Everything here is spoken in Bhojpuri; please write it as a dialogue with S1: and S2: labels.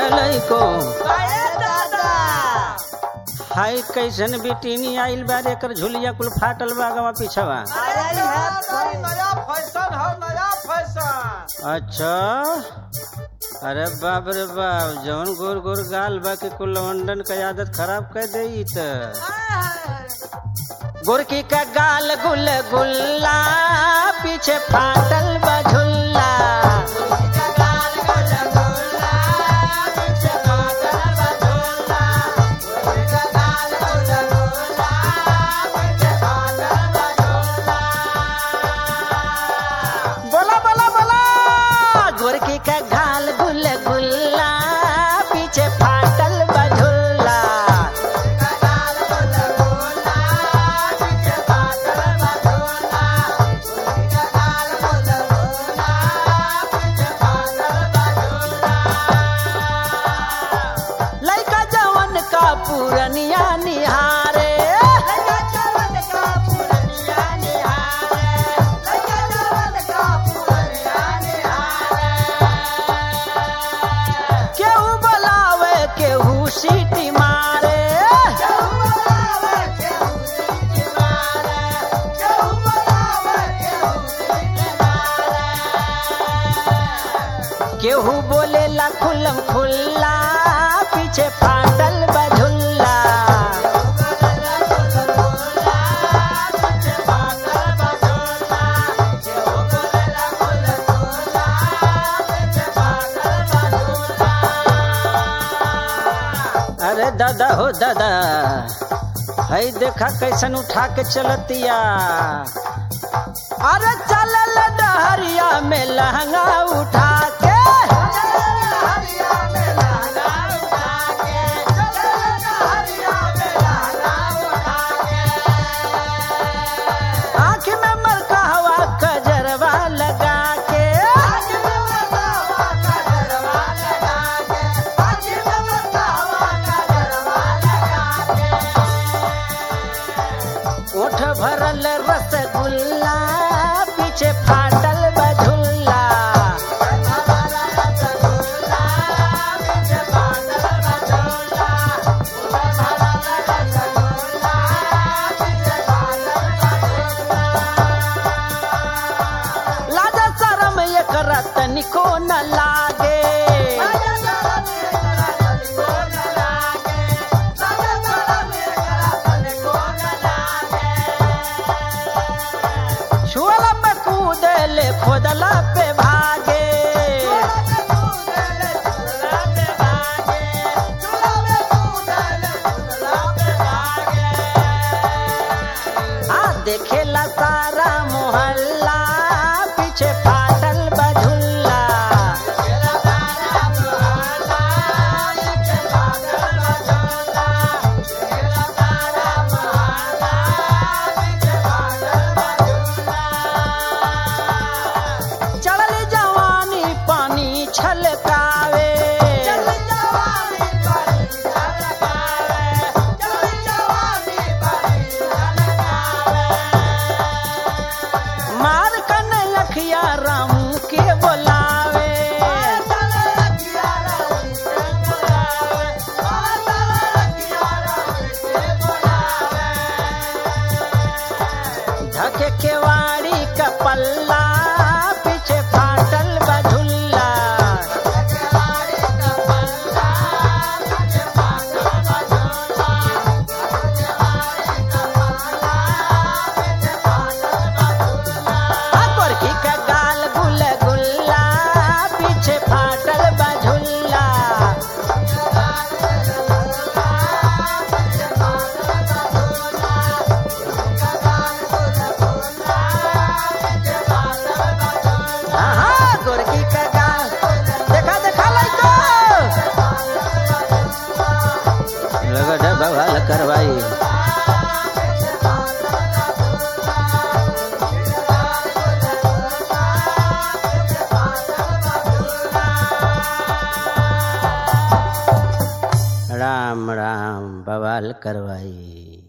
S1: लइको
S2: काहे दादा
S1: हाय कैसन बेटीनी आइल बा रे, एकर झुलिया कुल फाटल बा गवा पिछवा
S2: अरे भाई नया फैशन है नया फैशन
S1: अच्छा अरे बाप रे बाप जौन गोर गोर गाल बा के कुल लवंडन का आदत खराब कर दे त गोरकी का गाल गुल गुल्ला पीछे फाटल बा झुल्ला बोला बोला बोला गोरकी का गाल गुल गुल्ला पीछे फाटल बा झुल्ला लइका जवन का पूरनिया निहारे केहू बोलावे केहू सीटी मारे केहू बोलेला खुलम खुल्ला पीछे फाटल बझुल्ला अरे दादा हो दादा हई देखा कैसन उठा के चलतिया अरे चलल डहरिया में लहंगा उठा के आँख में मरका हवा कजरवा लगा के ओठ भरल रसगुल्ला पीछे फाटल बझुल्ला लाजा शरम एकर तनिको न लागे छुअला पे कूदले खोदला पे भागे हाँ देखेला सारा मोहल्ला पीछे फाटल बझुल्ला चढ़ल जवानी पानी छलकावे मार कन लखिया रामू के बोलावे धके केवाड़ी का पल्ला पीछे फाटल बझुल्ला आ गोरकी का गाल गुल गुल्ला पीछे फाटल बझुल्ला हाँ गोरकी का गाल देखा देखा लइको लगा डबा वाला करवाई राम राम बवाल करवाई